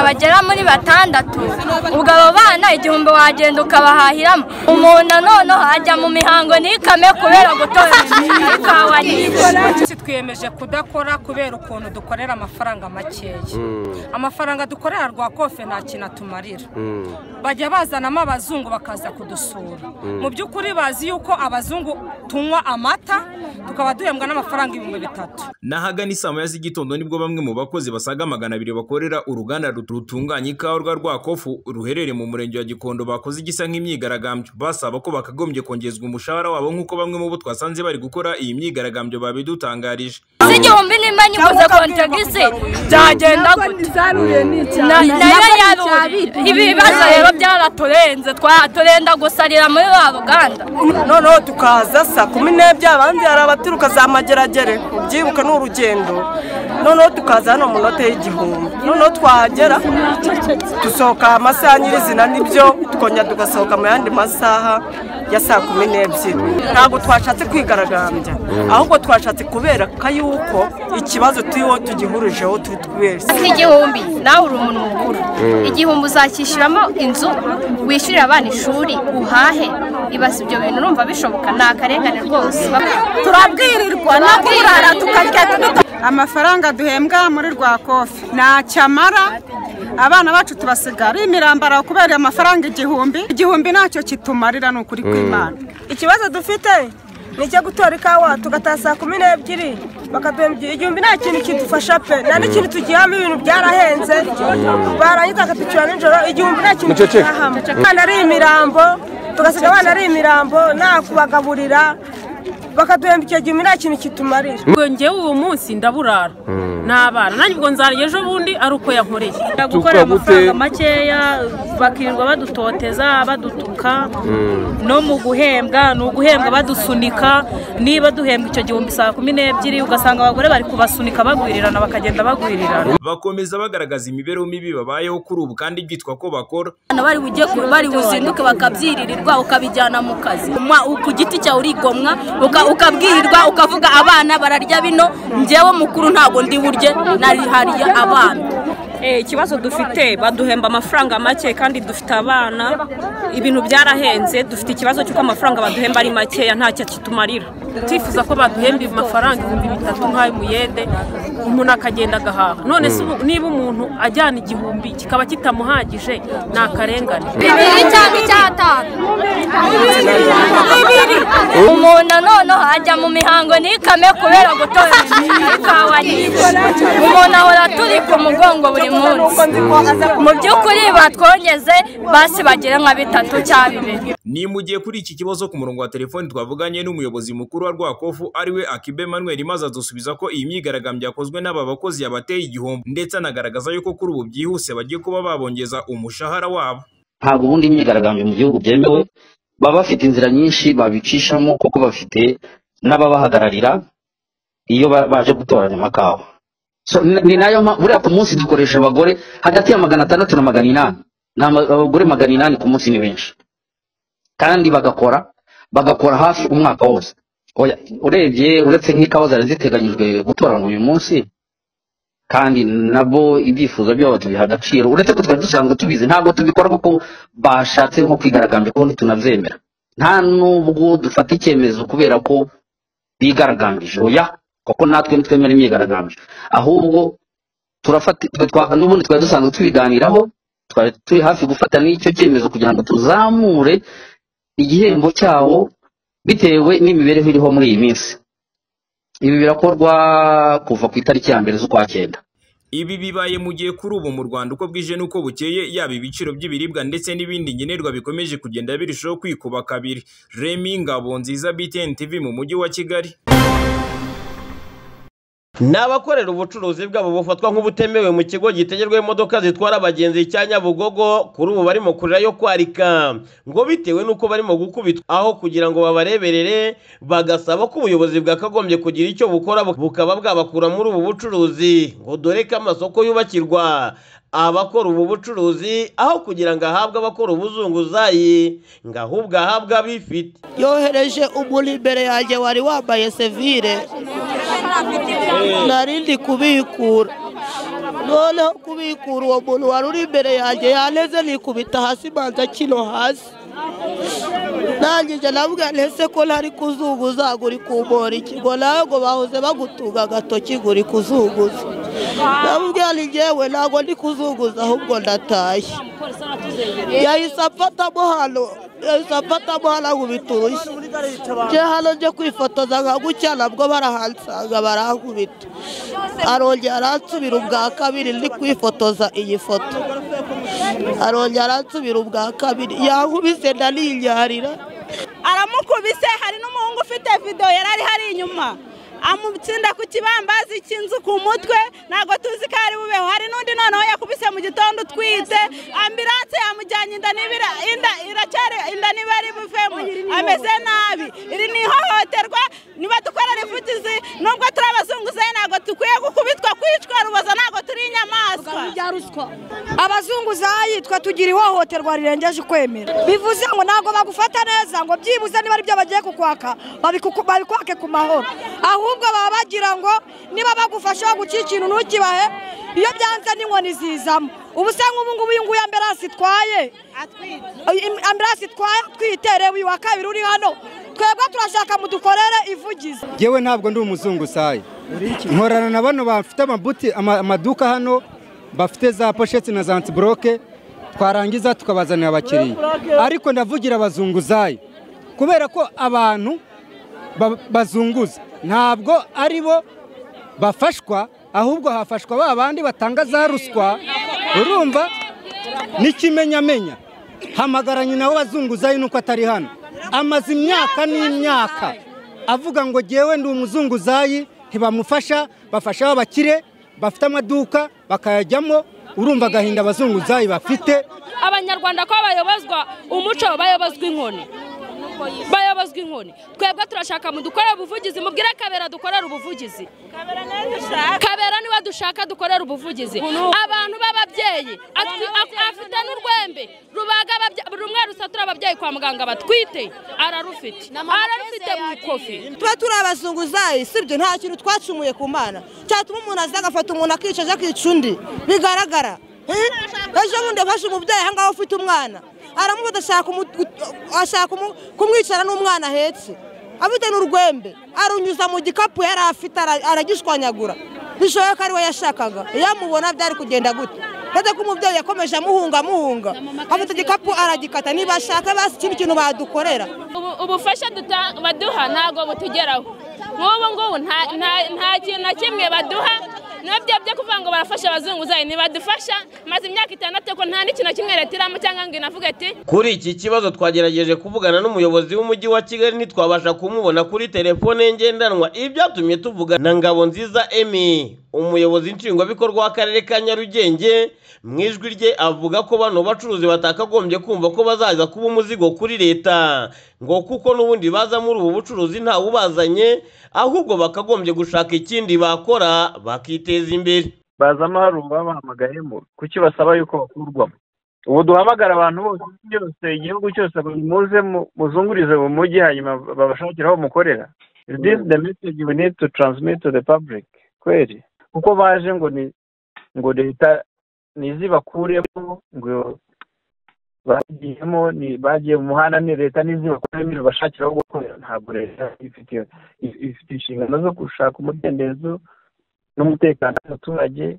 bagera muri batandatu ubwo abo bana igihumbi wagenda ukabahahiramo umuntu noneho ajya mu mihango ntikame kubera gutora ikawa nyinshi twiyemeje kudakora kubera ukuntu dukorera amafaranga makeya amafaranga dukorera rwa kofe nta kintu atumarira bajya bazanamo abazungu bakaza kudusura mu by'ukuri bazi yuko abazungu tunywa amata tukaba duhembwa n'amafaranga ibihumbi bitatu n'ahagana isaa moya z'igitondo nibwo bamwe mu bakozi basaga magana abiri bakorera uruganda rutunganya ikawa rwa rwakofu ruherereye mu murenge wa gikondo bakoze igisa nk'imyigaragambyo basaba ko bakagombye kongerezwa umushahara wabo nk'uko bamwe mu bo twasanze bari gukora iyi myigaragambyo babidutangarije z'igihumbi nimba nyiguze kontragisi byagenda ibi bibazo rero byaraturenze turenda gusarira muri ba ruganda noneho tukaza saa kumi n'ebyiri abandi hari abaturuka za mageragere ubyibuka ni urugendo noneho tukaza hano mu note y'igihumbi noneho twahagera dusohoka amasaha nyirizina nibyo tukongera tugasohoka mu yandi masaha ya saa kumi n'ebyiri ntabwo twashatse kwigaragambya ahubwo twashatse kubera ko yuko ikibazo turiho tugihurijeho turi twese igihumbi nawe uri umuntu mukuru igihumbi uzakishyuramo inzu wishyurira abana ishuri uhahe ibaza ibyo bintu urumva bishoboka ni akarengane rwose turabwirirwa no kurara tukarya amafaranga duhembwa muri rwa kofi nta cyamara abana bacu tubasiga ari imirambara kubera amafaranga igihumbi igihumbi ntacyo kitumarira ni ukuri kw'imana ikibazo dufite ni icyo gutora ikawa tugataha saa kumi n'ebyiri bakaduhembya igihumbi nta kintu kidufasha pe nta n'ikintu tugihamo ibintu byarahenze barangiza bakaducura nijoro igihumbi nta kintu tugihamo abana ari imirambo tugasiga abana ari imirambo nta kubagaburira bakaduhemba icyo gihe nta kintu kitumarira ngewe uwo munsi ndaburara n'abana nanjye ubwo nzara ejo bundi ari uko yankoreye gukorera amafaranga makeya bakirirwa badutoteza badutuka no mu guhembwa ni uguhembwa badusunika niba duhembwa icyo gihumbi saa kumi n'ebyiri ugasanga abagore bari kubasunika bagwirirana bakagenda bagwirirana bakomeza bagaragaza imibereho mibi babayeho kuri ubu kandi byitwa ko bakora bari buzinduke bakabyiririrwa ukabijyana mu kazi ku giti cyawe urigomwa ukabwirirwa ukavuga abana bararya bino ngewe mukuru ntabwo ndi burye narihariye abana ikibazo dufite baduhemba amafaranga make kandi dufite abana ibintu byarahenze dufite ikibazo cy'uko amafaranga baduhemba ari makeya ntacyo kitumarira twifuza ko baduhemba amafaranga ibihumbi bitatu nk'ay'umuyede umuntu akagenda agahaha none se niba umuntu ajyana igihumbi kikaba kitamuhagije ni akarengane bibiri cyangwa icyatanu umuntu noneho ajya mu mihango ntikame kubera gutora ikawa nyinshi umuntu ahora turi ku mugongo buri munsi mu by'ukuri batwongeze basi bagera nka bitatu cyangwa bibiri ni mu gihe kuri iki kibazo ku murongo wa telefoni twavuganye n'umuyobozi mukuru wa rwakofu ariwe akibe manweri maze adusubiza ko iyi myigaragambyo yakozwe n'aba bakozi yabateye igihombo ndetse anagaragaza yuko kuri ubu byihuse bagiye kuba babongeza umushahara wabo ntabwo ubundi imyigaragambyo mu gihugu byemewe baba bafite inzira nyinshi babicishamo kuko bafite n'ababahagararira iyo baje gutoranya amakawa ni nayo buriya ku munsi dukoresha abagore hagati ya magana atandatu na magana inani ni abagore magana inani ku munsi ni benshi kandi bagakora bagakora hafi umwaka wose urebye uretse nk'ikawa zari ziteganyijwe gutoranywa uyu munsi kandi nabo ibyifuzo byabo tubiha agaciro uretse ko twari dusanzwe tubizi ntabwo tubikora kuko bashatse nko kwigaragambya kuko ntitunabyemera nta nubwo dufata icyemezo kubera ko bigaragambije oya kuko natwe ntitwemera imyigaragambyo ahubwo turafata n'ubundi twari dusanzwe tubiganiraho twari turi hafi gufata n'icyo cyemezo kugira ngo tuzamure igihembo cyabo bitewe n'imibereho iriho muri iyi minsi ibi birakorwa kuva ku itariki ya mbere z'ukwa cyenda ibi bibaye mu gihe kuri ubu mu rwanda uko bwije n'uko bukeye yaba ibiciro by'ibiribwa ndetse n'ibindi ngenerwa bikomeje kugenda birushaho kwikuba kabiri remi ngabo nziza btn tv mu mujyi wa kigali ni abakorera ubucuruzi bwabo bufatwa nk'ubutemewe mu kigo gitegerwaho imodoka zitwara abagenzi cya nyabugogo kuri ubu barimo kurira yo kwarika ngo bitewe n'uko barimo gukubitwa aho kugira ngo babareberere bagasaba ko ubuyobozi bwakagombye kugira icyo bukora bukaba bwabakura muri ubu bucuruzi ngo dore ko amasoko yubakirwa abakora ubu bucuruzi aho kugira ngo ahabwe abakora ubuzunguzayi ngo ahubwo ahabwe abifite yohereje umuntu imbere yanjye wari wambaye sevire narindi kubikura noneho kubikura uwo muntu wari uri imbere yanjye yaneze nikubita hasi manza kino hasi ndangije navuga ntese ko ntari kuzunguza ngo uri kumbora ikigo nawe ngo bahoze bagutunga agatoki ngo uri kuzunguza navuga ni njyewe ntabwo ndi kuzunguza ahubwo ndatashye yahise amfatamo hano yahise amfatamo hano ankubita urushyi nje hano nje kwifotoza nka gutya nabwo barahansanga barankubita arongera aransubira ubwa kabiri ndi kwifotoza iyi foto arongera aransubira ubwa kabiri yankubise ndaninyarira aramukubise hari n'umuhungu ufite videwo yari ari hari inyuma amutsinda ku kibambazi cy'inzu ku mutwe ntabwo tuzi ko ari bubeho hari n'undi noneho yakubise mu gitondo utwite ambiranse yamujyanye inda n'ibira inda iracyari inda niba ari buvemo ameze nabi iri ni ihohoterwa niba dukorera imfutizi nubwo turi abazunguzayi ntabwo dukwiye gukubitwa kwicwa ruboza ntabwo turi inyamaswa abazunguzayi twe tugira ihohoterwa rirengeje ukwemera bivuze ngo ntabwo bagufata neza ngo byibuze niba ari byo bagiye kukwaka babikuku- babikwake ku mahoro ahubwo baba bagira ngo niba bagufasha baguca ikintu ntukibahe iyo byanze n'inkoni zizamo ubu se nk'ubu ngubu uyu nguyu ambiranse itwaye Im- ambiranse itwaye atwite reba uyu wa kabiri uri hano twebwe turashaka mudukorere ivugizi yewe ntabwo ndi umuzunguzayi nkorana na bano bafite amabuti ama- amaduka hano bafite za posheti na za antiboroke twarangiza tukabazanira abakiriya ariko ndavugira abazunguzayi kubera ko abantu ba- bazunguza ntabwo ari bo bafashwa ahubwo hafashwa ba bandi batanga za ruswa urumva n'ikimenyamenya hamagaranye nawe wazunguzayi nuko atari hano amaze imyaka n'imyaka avuga ngo jyewe ndi umuzunguzayi ntibamufasha bafasha abakire bafite amaduka bakayajyamo urumva agahinda abazunguzayi bafite abanyarwanda ko bayobozwa umuco bayobozwa inkoni bayobozwa inkoni twebwe turashaka mudukorere ubuvugizi mubwire kabera dukorera ubuvugizi kabera niwe dushaka dukorera ubuvugizi abantu b'ababyeyi atwi- af- afite n'urwembe rubaga ababye- rumwe rusatura ababyeyi kwa muganga batwite ararufite ararufite mu kofi tuba turi abazunguzayi si ibyo nta kintu twacumuye ku mana cyatuma umuntu aza agafata umuntu akica aje akica undi bigaragara Eh? ejo bundi yafashe umubyeyi aha ngaho ufite umwana aramubuza ashaka umu- gut- ashaka umu- kumwicara n'umwana ahetse afite n'urwembe arunyuza mu gikapu yari afite ara- aragishwanyagura bishoboye ko ari we yashakaga iyo amubona byari kugenda gute ndetse ko umubyeyi yakomeje amuhunga amuhunga afite igikapu aragikata niba ashaka basi ikindi kintu badukorera Ubu- ubufasha duta- baduha ntabwo butugeraho nk'ubu ngubu nta- nta nta kintu na kimwe baduha nabyo byo kuvuga ngo barafasha abazunguzayi ntibadufasha maze imyaka itandatu ko nta n'ikintu na kimwe leta iramo cyangwa ngo inavuge ati kuri iki kibazo twagerageje kuvugana n'umuyobozi w'umujyi wa kigali ntitwabasha kumubona kuri telefone ye ngendanwa ibi byatumye tuvuga na ngabonziza emi umuyobozi nshingwabikorwa w'akarere ka nyarugenge mu ijwi rye avuga ko bano bacuruzi batakagombye kumva ko bazaza kuba umuzigo kuri leta ngo kuko n'ubundi baza muri ubu bucuruzi ntawubazanye ahubwo bakagombye gushaka ikindi bakora bakiteza imbere bazamo hari ubabahamagayemo kuki basaba yuko bakurwamo ubu duhamagara abantu bose byose igihugu cyose abantu muze mu- muzungurize mu mujyi hanyuma babashakire aho mukorera Is this the message we need to transmit to the public kweli kuko baje ngo ni ngo leta ntizibakuremo ngo bagiyemo ni bagiye mu muhanda ni leta ntizibakuremo irabashakira aho gukorera ntabwo leta ifite ifite inshingano zo gushaka umudendezo n'umutekano w'abaturage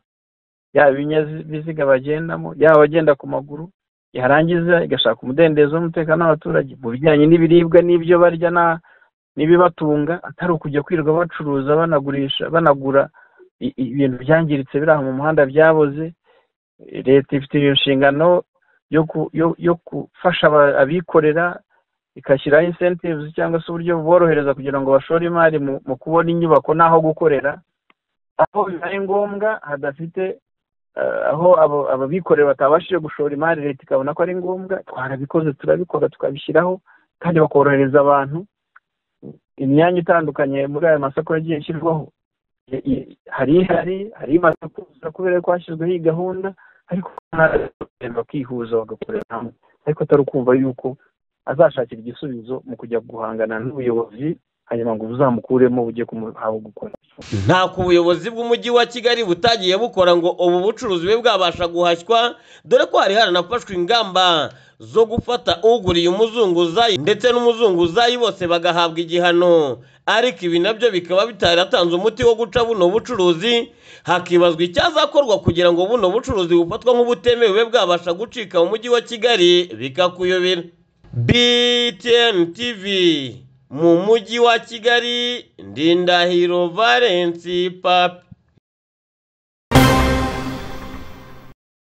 yaba ibinyabiziga bagendamo yaba abagenda ku maguru yarangiza igashaka umudendezo n'umutekano w'abaturage mu bijyanye n'ibiribwa n'ibyo barya na- n'ibibatunga atari ukujya kwirirwa bacuruza banagurisha banagura i- i- ibintu byangiritse biri aho mu muhanda byaboze leta ifite inshingano yo ku- yo- yo gufasha aba- abikorera igashyiraho incentives cyangwa se uburyo buborohereza kugira ngo bashore imari mu mu kubona inyubako n'aho gukorera aho bibaye ngombwa hadafite eh, aho abo- ababikorera batabashije gushora imari leta ikabona ko ari ngombwa twarabikoze turabikora tukabishyiraho kandi bakorohereza abantu imyanya itandukanye muri aya masoko yagiye ashyirwaho I- i- hari ihari hari imaze kuza kubera ko hashyizweho iyi gahunda ariko ntara- bakihuza bagakorera hamwe ariko atari ukumva yuko azashakira igisubizo mu kujya guhangana n'ubuyobozi hanyuma ngo buzamukuremo bujye kumuhaho gukora ntako ubuyobozi bw'umujyi wa kigali butagiye bukora ngo ubu bucuruzi bube bwabasha guhashywa dore ko hari haranafashwe ingamba zo gufata uguriye umuzunguzayi ndetse n'umuzunguzayi bose bagahabwa igihano ariko ibi nabyo bikaba bitaratanze umuti wo guca buno bucuruzi hakibazwa icyazakorwa kugira ngo buno bucuruzi bufatwa nk'ubutemewe bube bwabasha gucika mu mujyi wa kigali bikakuyobera btn tv mu mujyi wa kigali ndindahiro valensi papi